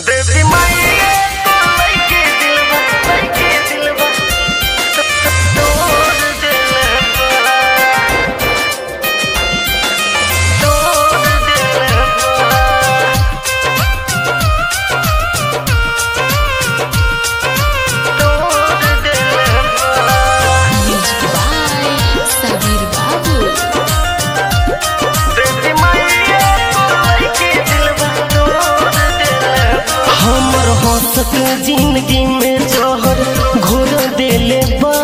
देवी माई तो लइके दिलवा लइके दिलवा तोड़ दिलवा तोड़ दिलवा तोड़ दिलवा Music by Sabir Babu. देवी माई तो लइके दिलवा तोड़ दिलवा हमर हंसक जिंदगी में जहर घोर देले बा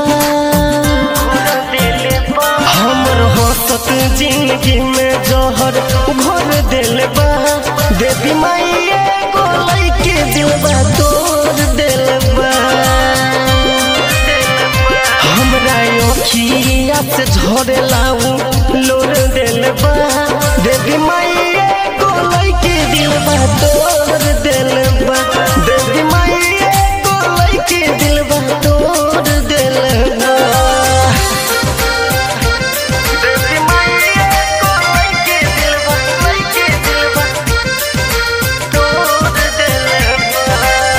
दिले बा हमर हंसक जिंदगी में जहर घोर देले बा देवी माई एगो लइके दिलबा तोड़ देले बा हमरा अखिया से झरे लाऊ लोर देले बा देवी माई एगो लइके दिलबा तोड़ देले बा देवी माई एगो लइके दिलबा तोड़ देले बा देवी माई को लइके दिलवा लइके दिलवा तोड़ दिलवा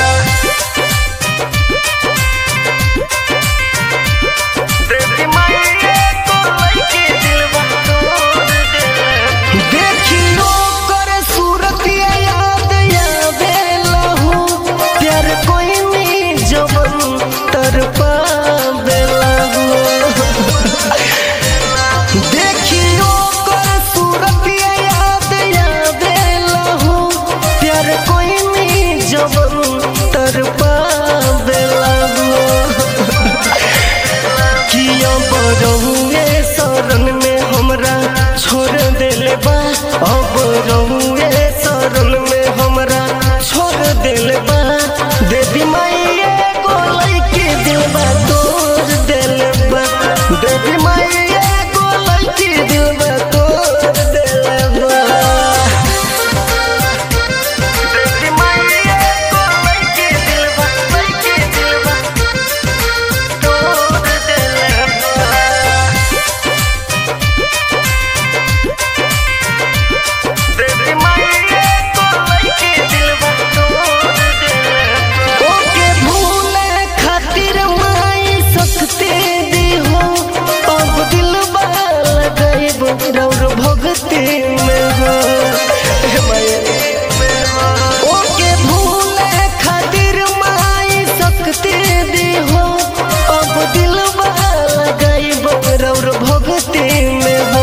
देवी माई को लइके दिलवा तोड़ दिलवा देखियो कर सूरत याद आवे लहू प्यार कोई नी जवन तर पावे लहू देखियो कर सूरत याद आवे लहू प्यार कोई नी जवन तर पावे लहू किया बरहुए शरण में हमरा छोड़ देले बा अब रहुए शरण में हमरा छोड़ देले बा देवी माई एगो लइके दिलबा तोड़ देले बा देवी माई एगो लइके दिलबा तोड़ देले बा देवी माई को लइके दिलवा लइके दिलवा तोड़ दिलवा देवी माई को लइके दिलवा तोड़ दिलवा ओके भूले खातिर माई सकते दी हो अब दिल लगाइब रौर भगती में हो हे माई। ओके भूले खातिर माई सकते दी हो अब दिल लगाइब रौर भगती में हो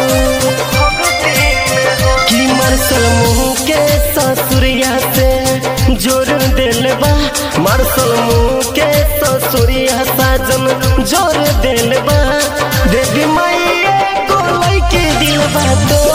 कि मार्शल मुंह के ससुरिया से जोर दिल बा मार्शल मुंह के ससुरिया साजन जोर दिल बा देवी माई को लइके दिल बा तो